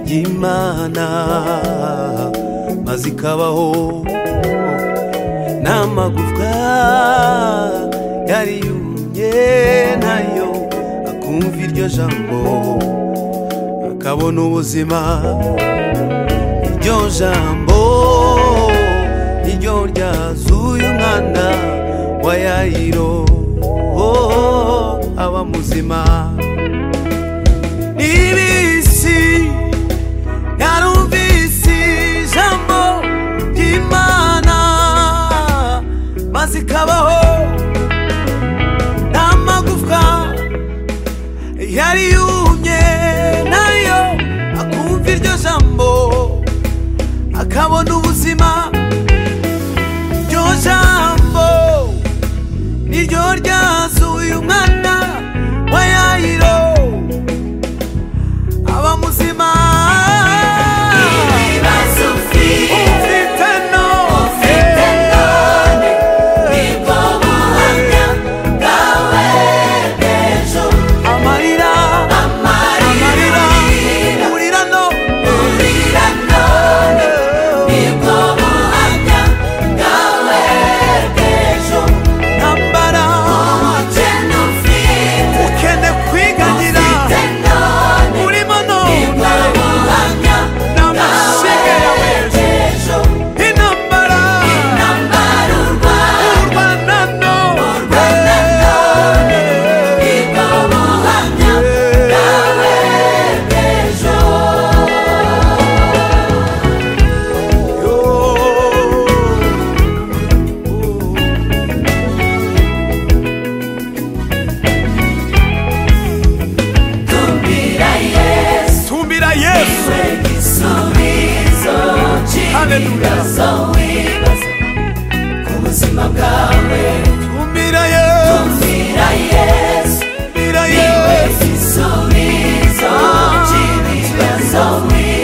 y'imana maze ikabaho n'amagufwa yari yumye nayo akumva iryo jambo akabona ubuzima iryo jambo niryo ryazuye umwana wa yayiro oh, aba muzima n'ibisi yarumvise ijambo ry'imana maze ikabaho n'amagufwa yari yumye nayo akumva iryo jambo akabona ubuzima iryo jambo niryo ryazuye umwana wa yayiro aba muzima ibibazo ufite ufite none ufite none nibwo buhamya bwawe bw'ejo amarira amarira amarira urira no urira none nibwo buhamya bwawe bw'ejo ntambara umukene ufite ukene kwiganira ufite none urimo nibwo none buhamya n'amashyiga yawe bwawe bw'ejo intambara intambara urwana urwana urwana none nibwo buhamya bwawe bw'ejo no Tumbira Yesu tumbira yesu we gisubizo cy'ibibazo wibaza ku buzima bwawe tumbira yesu Tumbira Yesu tumbira we yesu gisubizo cy'ibibazo wibaza